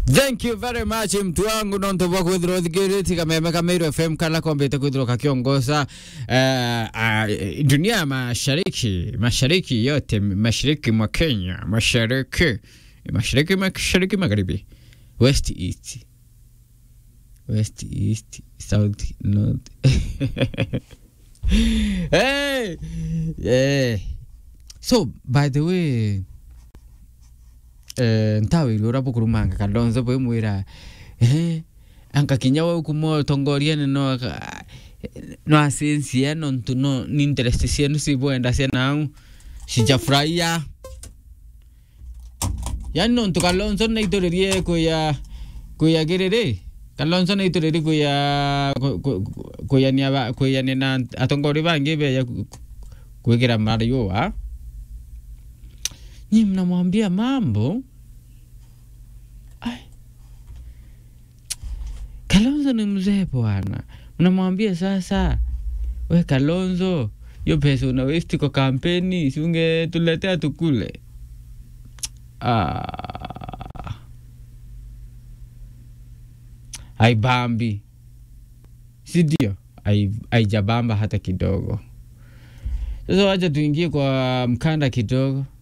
thank you very much mtu wangu nontu bwa kwithirwo thikiriti kameme kameiru fm kala kombite kwithirwo kakiongoza uh, uh, dunia ya mashariki mashariki yote mashariki mwa kenya mashariki mashariki mashariki magharibi west east west east south north hey yeah. so by the way eh, ntawiri ura bukurumanga kalonzo bwe mwira eh ankakinya we kumo tongoria no aka- no asensia no ntu no ni interest cienu cibwenda cianau cijafurahia yani no ntu kalonzo naituririe kuya kuya giriri kalonzo naituririe kuya ku- ku- ku- kuyania ba- kuyania na atongori bangi beya kuigira mariua nyi mnamwambia mambo Ai. Kalonzo ni mzee bwana, mnamwambia sasa, we Kalonzo, hiyo pesa una waste kwa kampeni, si ungetuletea tukule. Ah. Haibambi, si ndio? Hai- Haijabamba hata kidogo. Sasa wacha tuingie kwa mkanda kidogo.